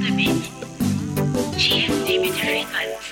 de Béni. GMD Media Frequency.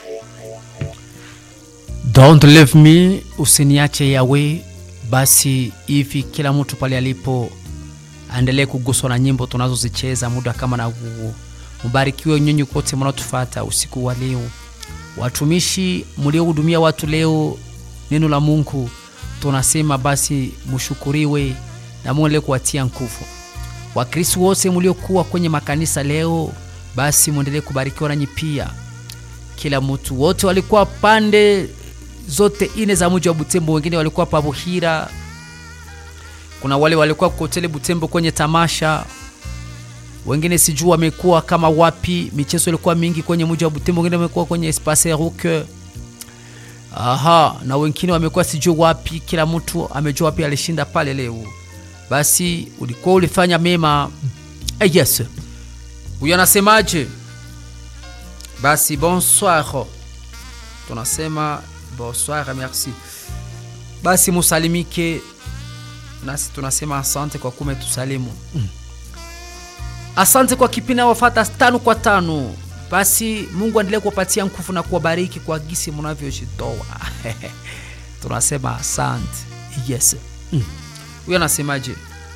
Don't leave me, usiniache yawe. Basi hivi kila mtu pale alipo aendelee kuguswa na nyimbo tunazozicheza muda kama na huu. Mbarikiwe nyinyi kote mnaotufata usiku wa leo, watumishi mliohudumia watu leo neno la Mungu, tunasema basi mshukuriwe na Mungu endelee kuwatia nguvu. Wakristo wote mliokuwa kwenye makanisa leo, basi mwendelee kubarikiwa nanyi pia. Kila mtu wote walikuwa pande zote ine za mji wa Butembo, wengine walikuwa pa Buhira, kuna wale walikuwa kotele Butembo kwenye tamasha, wengine sijui wamekuwa kama wapi. Michezo ilikuwa mingi kwenye mji wa Butembo, wengine wamekuwa kwenye Espace Ruque. Aha, na wengine wamekuwa sijui wapi. Kila mtu amejua wapi alishinda pale leo. Basi ulikuwa ulifanya mema. Eh, yes. Huyo anasemaje? Basi bonsoir, tunasema bonsoir, merci. Basi musalimike, nasi tunasema asante kwa kume tusalimu. Mm. Asante kwa kipindi wafata tano kwa tano. Basi Mungu aendelee kuwapatia nguvu na kuwabariki kwa gisi mnavyojitoa. tunasema asante. Yes. Mm. Huyo anasemaje?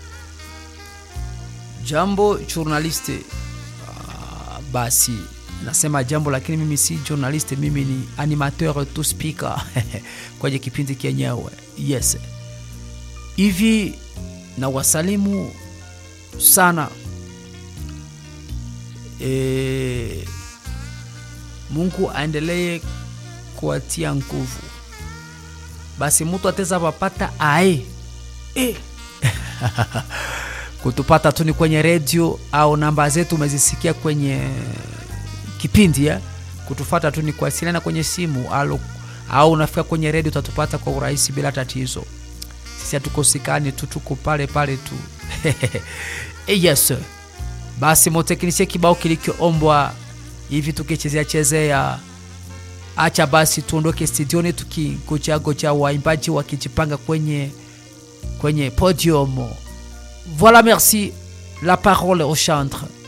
Jambo journaliste. Ah, basi nasema jambo lakini mimi si journalist, mimi ni animateur to speaker kwenye kipindi kenyewe. Yes, hivi na wasalimu sana e, Mungu aendelee kuwatia nguvu. Basi mtu ateza papata ae e. kutupata tu ni kwenye redio au namba zetu umezisikia kwenye kipindi ya kutufata tu ni kuwasiliana kwenye simu au, au unafika kwenye redio utatupata kwa urahisi bila tatizo. Sisi hatukosekani tu, tuko pale pale tu yes. Basi moteknisie kibao kilichoombwa hivi tukichezea chezea, acha basi tuondoke studioni tukigochagocha waimbaji wakijipanga kwenye kwenye podium. Voilà, merci. La parole au chantre.